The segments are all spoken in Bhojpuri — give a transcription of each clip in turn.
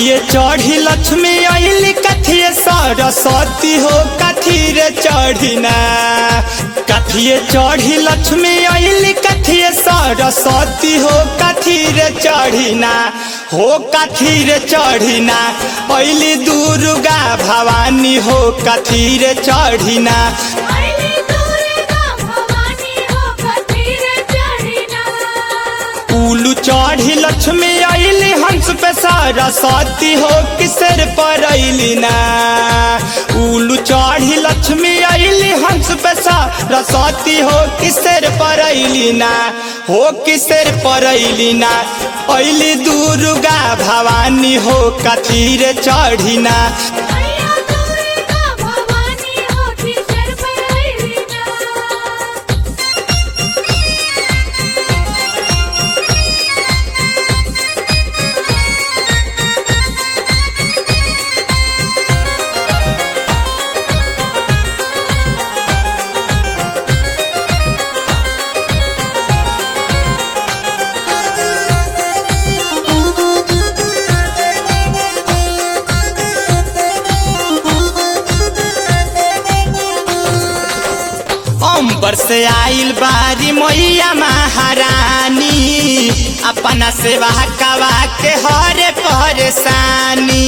कथिए चढ़ी लक्ष्मी अली कथिए सरस्वती हो कथी रे चढ़िना कथिए चढ़ी लक्ष्मी अली कथिए सरस्वती हो कथी रे चढ़िना हो कथी रे चढ़िना अली दुर्गा भवानी हो कथी रे चढ़िना अइली दुर्गा भवानी हो कथीर चढ़िना उलू चढ़ी लक्ष्मी अली हंस पे सरस्वती हो किसर पर अली ना उलू चढ़ी लक्ष्मी अली हंस पे सरस्वती हो किसर पर अली ना हो किसर पर अली ना अली दुर्गा भवानी हो कथीर चढ़िना मैया दुर्गा भवानी हो किसर पर अइली ना अंबर से आइल बारी मैया महारानी अपना सेवा कवा के हरे परेशानी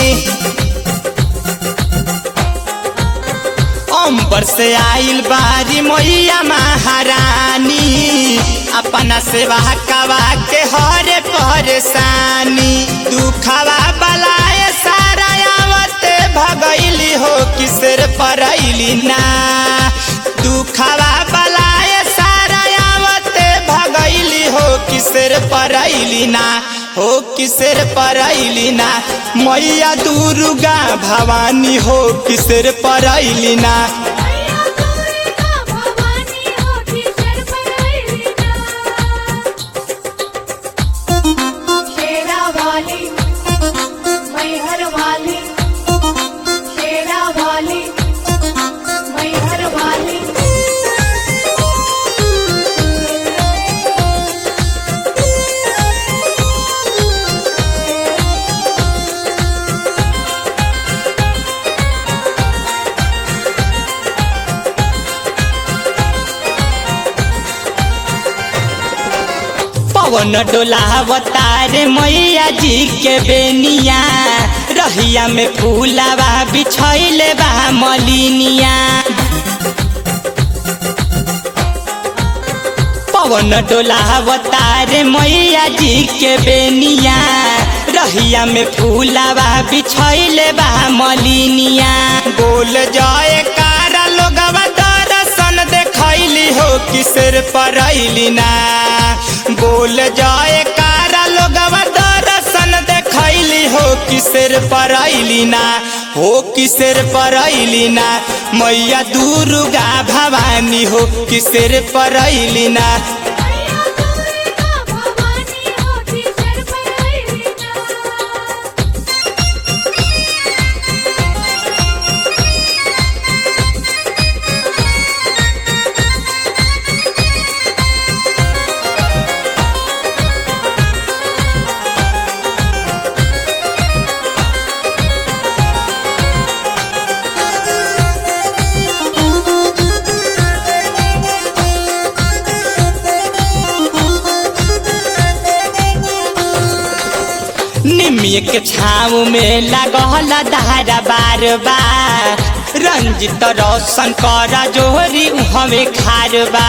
अंबर से आइल बारी मैया महारानी अपना सेवा कवा के हरे परेशानी दुखवा बलाए सारा आवते भगैली हो किसर परैली ना दुखवा बलाए सारा आवते भगैली हो किसर परैली ना हो किसर परैली ना मैया दुर्गा भवानी हो किसर परैली ना मैया दुर्गा भवानी हो किसर पर अइली ना शेरा वाली मैहर वाली शेरा वाली मैहर वाली पवन डोलावतार मैया जी के बेनिया रहिया में फूलावा बिछैले बा मलिनिया पवन डोलावतार मैया जी के बेनिया रहिया में फूलावा बिछैले बा मलिनिया बोल जाए कारा लोगवा दर्शन देखैली हो किसर परैली ना बोल जाए कारा लोगवा दर्शन देखैली हो किसर परैली ना हो किसर परैली ना मैया दुर्गा भवानी हो किसर परैली ना मैया दुर्गा भवानी हो किसर पर अइली ना निमिय के छाव में लगल धारा बार बार रंजित रोशन कर जोहरी हमें खारबा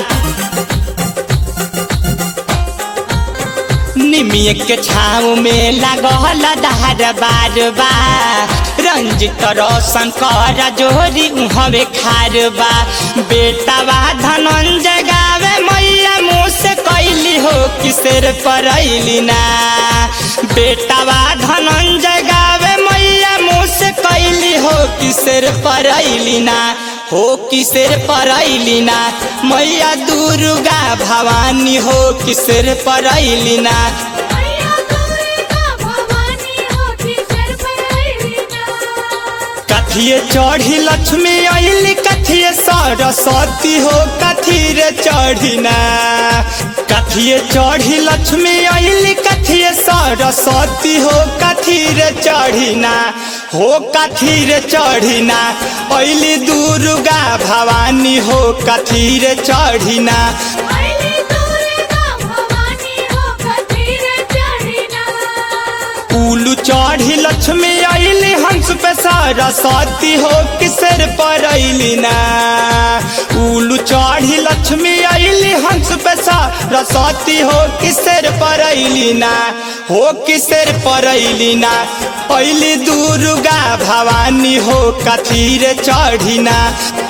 निमिय के छाव में लगल धार बार बार रंजित रोशन कर जोहरी हमें खारबा बेटावा धनंजय गावे मैया मुँह से कैली हो किसर परैली ना बेटावा धनंजय गावे मैया मुँह से कैली हो किसर परैली ना हो किसर परैली ना मैया दुर्गा भवानी हो किसर परैली ना मैया दुर्गा भवानी हो किसर पर अइली ना कथिए चढ़ी लक्ष्मी अली कथिए सरस्वती हो कथी रे चढ़िना कथिए चढ़ी लक्ष्मी अली कथिए सरस्वती हो कथी रे चढ़िना हो कथी रे चढ़िना अली दुर्गा भवानी हो कथी रे चढ़िना अइली दुर्गा भवानी हो कथीर चढ़िना उलू चढ़ी लक्ष्मी अली हंस पे सरस्वती हो किसर पर अली ना उलू चढ़ी लक्ष्मी अली हंस पे सरस्वती हो किसर पर अली ना हो किसर पर अली ना अली दुर्गा भवानी हो कथी रे चढ़िना